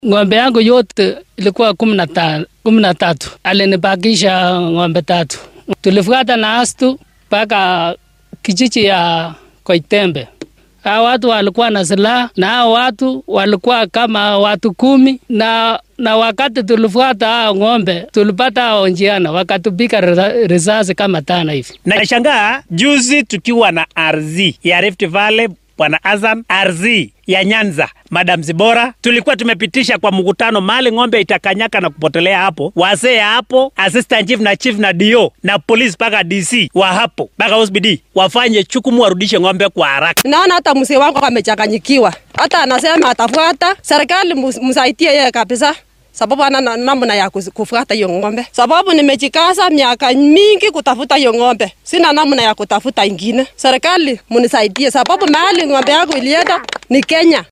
Ng'ombe yangu yote ilikuwa kumi na ta- kumi na tatu. Alinibakisha ng'ombe tatu. Tulifuata na astu mpaka kijiji ya Koitembe. Hao watu walikuwa na silaha na hao watu walikuwa kama watu kumi na na wakati tulifuata hao ng'ombe tulipata hao njiana wakatupika risa- risasi kama tano hivi. Nashangaa juzi tukiwa na RZ ya Rift Valley Bwana Azan, RZ ya Nyanza Madam Zibora, tulikuwa tumepitisha kwa mkutano mali ng'ombe itakanyaka na kupotelea hapo, wazee hapo, assistant chief na chief na DO na polisi mpaka DC wa hapo mpaka OSBD wafanye chukumu, warudishe ng'ombe kwa haraka. Naona hata mzee wangu amechanganyikiwa, hata anasema atafuata serikali, mus- msaidie yeye kabisa sababu ana na- namna ya kus- kufuata hiyo ng'ombe, sababu nimejikaza miaka mingi kutafuta hiyo ng'ombe, sina namna ya kutafuta ingine. Serikali munisaidie, sababu mahali ng'ombe yangu ilienda ni Kenya.